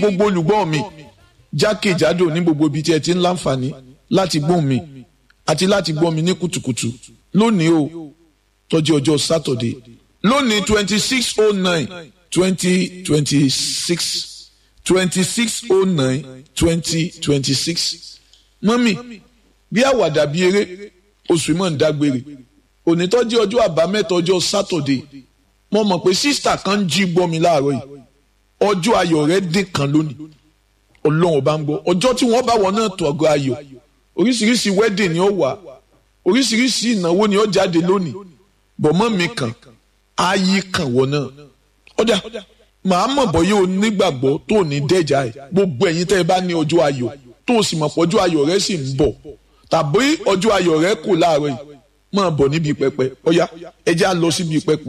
gbogbo olùgbọ́ mi jákèjádò ní gbogbo ibi tí ẹ ti ń láǹfààní láti gbọ́ mi àti láti gbọ́ mi ní kùtùkùtù lónìí o tọ́jú ọjọ́ sátọ̀dé lónìí twenty six oh nine twenty twenty six twenty six oh nine twenty twenty six mọ́mì bí àwàdà bí eré oṣù mọ̀ ń dágbére onítọ́jú ọjọ́ àbámẹ́ta ọjọ́ sátọ̀dé mo mọ̀ pé sísítà kan ń jí gbọ́ mi láàárọ̀ yìí ọjọ́ ayọ̀ rẹ̀ dín kan lónìí ọlọ́run ọba ń gbọ́ ọjọ́ tí wọ́n bá wọn náà tó ọgọ́ ayọ̀ oríṣiríṣi wedding ni ó wà oríṣiríṣi ìnáwó ni ó jáde lónìí bọ̀mọ́ mi kàn ayé kàn wọ́n náà ọ̀dà màá mọ̀ bọ́ yóò nígbàgbọ́ tó ní dẹ́jà ẹ̀ gbogbo ẹ̀yin tẹ́ ẹ bá ní ọjọ́ ayọ̀ tó o sì mọ̀ pé ọjọ́ ayọ̀ rẹ sì ń bọ̀ tàbí ọjọ́ ayọ̀ rẹ kò láàárọ̀ yìí máa bọ̀ níbi pẹpẹ ọ̀yá ẹ já lọ síbi pẹpẹ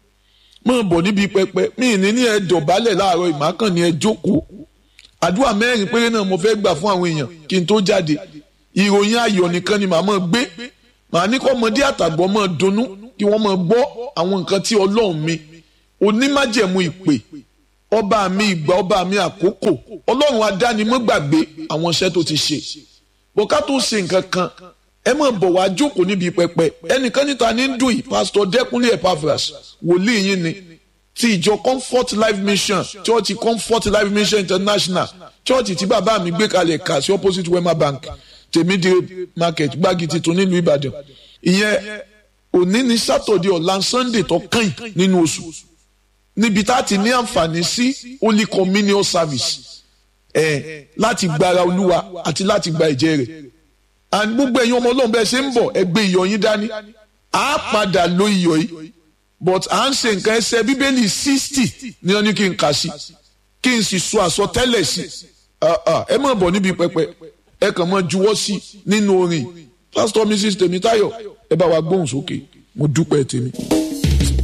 máa bọ̀ níbi pẹpẹ mí ní ní ẹ dọ̀bálẹ̀ láàárọ̀ yìí màá kàn ní ẹ jókòó àdúrà mẹ́rin péré náà mo fẹ́ gbà fún àwọn èèyàn kí n tó jáde ìròyìn ayọ̀ nìkan ni màá máa gbé màá ní kọ́ ọmọdé àtàgbọ́ máa dunnú kí wọ́n máa gbọ́ àwọn nǹkan tí ọlọ́run mi onímájẹ̀mú ìpè ọba mi ìgbà ọba mi àkókò ọlọ́run adánimọ́gbàgbé àwọn iṣẹ́ tó ti ṣe bọ́ká tó ṣe nǹkan kan ẹ máa bọ̀ wá jókòó níbi pẹpẹ ẹnìkan níta ní dùn yìí pásítọ̀ dẹ́kunlé epaphras wòlíì yín ni ti ìjọ comfort life mission church comfort life mission international church tí bàbá mi gbé kalẹ̀ kà sí opposite wema bank tèmídìrí market gbági titun nílùú ìbàdàn ìyẹn òní ní sátọ̀dẹ̀ ọ̀la sunday tó kàn nínú oṣù níbi tá a ti ní àǹfààní sí holy communion service ẹ láti gbára olúwa àti láti gba ẹ̀jẹ̀ rẹ̀ and gbogbo ẹ̀yin ọmọ ọlọ́run bẹ́ẹ̀ ṣe ń bọ̀ ẹ gbé iyọ̀ yín dání a padà lo iyọ̀ yìí but à ń ṣe nǹkan ẹsẹ̀ bíbélì sixty ní wọn ní kí n kà sí kí n sì sọ àsọtẹ́lẹ̀ sí ẹ má bọ̀ níbi pẹpẹ ẹ kàn máa juwọ́ sí nínú orin pastor mrs tèmítáyọ̀ ẹ bá wa gbóhùn sókè mo dúpẹ́ tèmi.